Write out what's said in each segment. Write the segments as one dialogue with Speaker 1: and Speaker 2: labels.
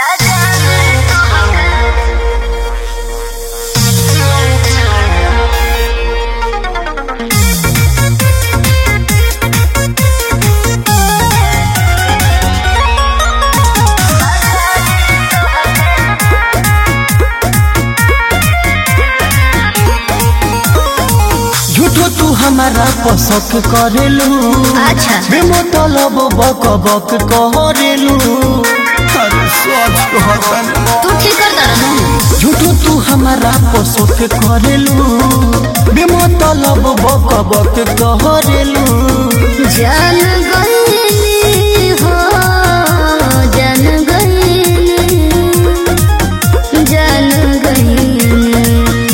Speaker 1: झूठो तू हमारा पसक करेलू
Speaker 2: अच्छा।
Speaker 1: बेमतलब बक बक करेलू अरे सोच कहतन
Speaker 2: तू ठीक कर दर
Speaker 1: झूठो तू हमारा पसक करेलू बेमतलब बक बक करेलू
Speaker 2: जान गईली हो जान गईली जान गईली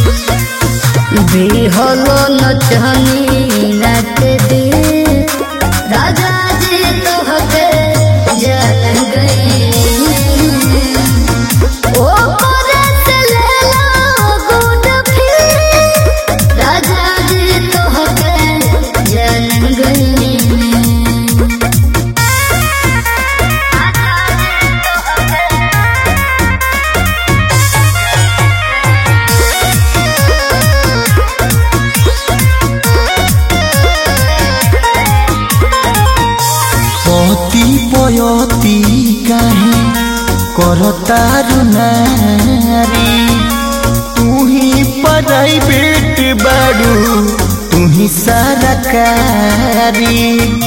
Speaker 2: बेहलो नचनी नाच दे राजा जी तो हके जान गईली ओ करे से ले लो गुड फील राजा जी तो हके जान गईली
Speaker 1: पति पयती काहे करतारु नारी तू ही प्राइवेट बाड़ू तू ही सरकारी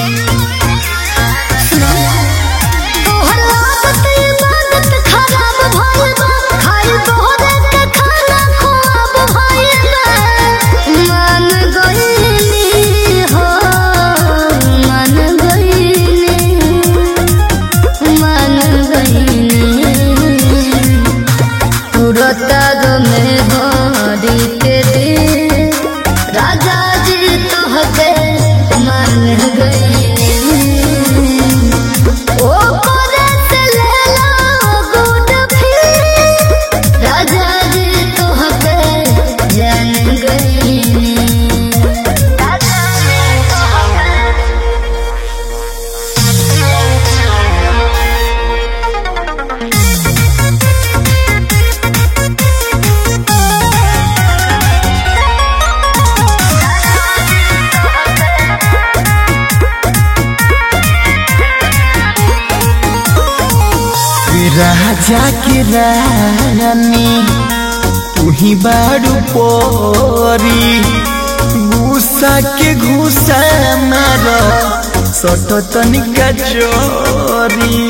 Speaker 2: तोहर आदत इबादत खराब भइल बा खाई तोहरे के खाना खुआब भइल बा मान गईली हो मान गईली मान गईली तुरता गो में हरी के दे राजा जी तोहके मान गईली ओ करे से ले लो गुड फील राजा जी तोहके जान गईली राजा जी
Speaker 1: राजा के रानी तू ही बाड़ू पोरी गुस्सा के घुसा मार सट तनिका चोरी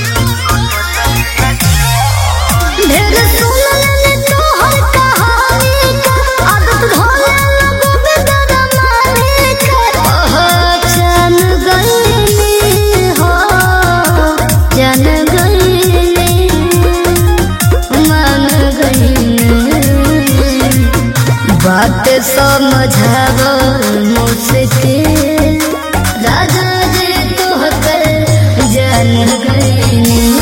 Speaker 2: ढेर सुनले तोहर कहानी के आदत धोले लोगों में दरमानी के पहचान गईली हो जान गईली मान गईली बात समझाव मुश्किल राजा जी तोहके जान गईली